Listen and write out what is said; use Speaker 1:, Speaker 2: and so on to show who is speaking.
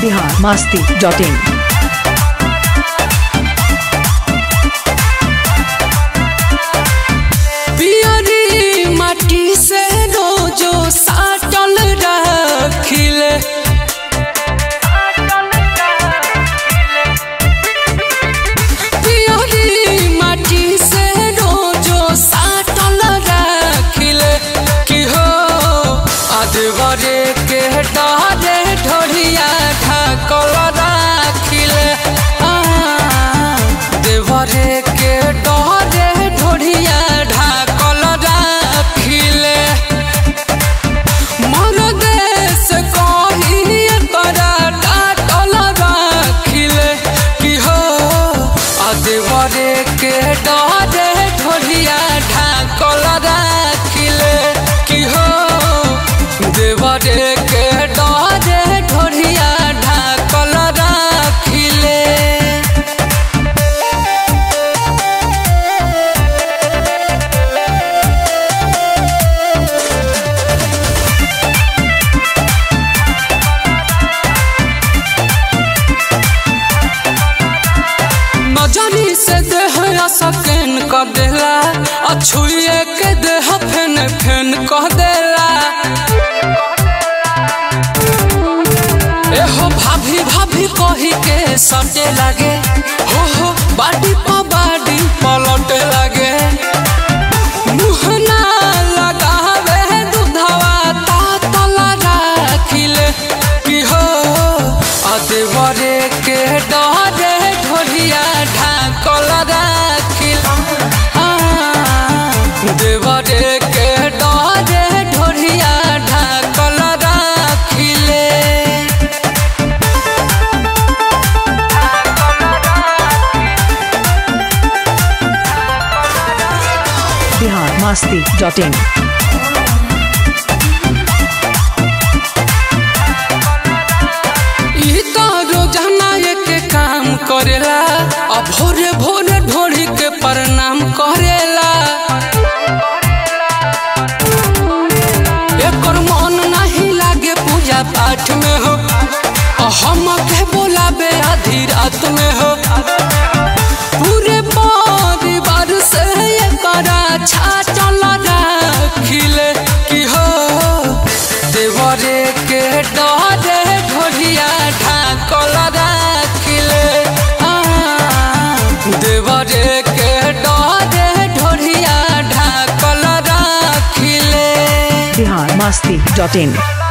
Speaker 1: Bihar Masti dot इन
Speaker 2: पियरी माटी से रोजो साटल रखिले पियरी माटी से रोजो साटल रखिले कि हो अदवरे के डारे ढोरिया ढाकल राखिले आ, देवरे के डरे ढोरिया ढाकल राखिले मोर देश कही तोरा डाटल राखिले कि हो अदेवरे के डरे ढोरिया ढाकल राखिले कि हो देवरे के डरे ढोरिया ढाकल राखिले नजरी से देह सकैन क देला अछुए के देह फेन फेन क देला एहो भाभी भाभी कही के सटे लागे हो हो बाडी प बाडी पलटे लागे मुहना लगावे दूधवा तातल राखिले कि हो अदेवरे के डरे ढोलिया ढाकल राखिल आ, देवरे के डरे ढोलिया ढाकल राखिले
Speaker 1: बिहार मास्ती डॉट इन
Speaker 2: ई तो रोजाना एक काम करेला आ भोरे भोरे ढोड़ी के प्रणाम करेला एकर मन नहीं लागे पूजा पाठ में हो आ हम के बोलाबे आधी रात में हो पूरे परिवार से एकरा छाटल राखिले कि हो देवरे के डरे ढोलिया ढाकल राखिले आ, देवरे के डरे ढोलिया ढाकल राखिले
Speaker 1: बिहार मास्ती डॉट इन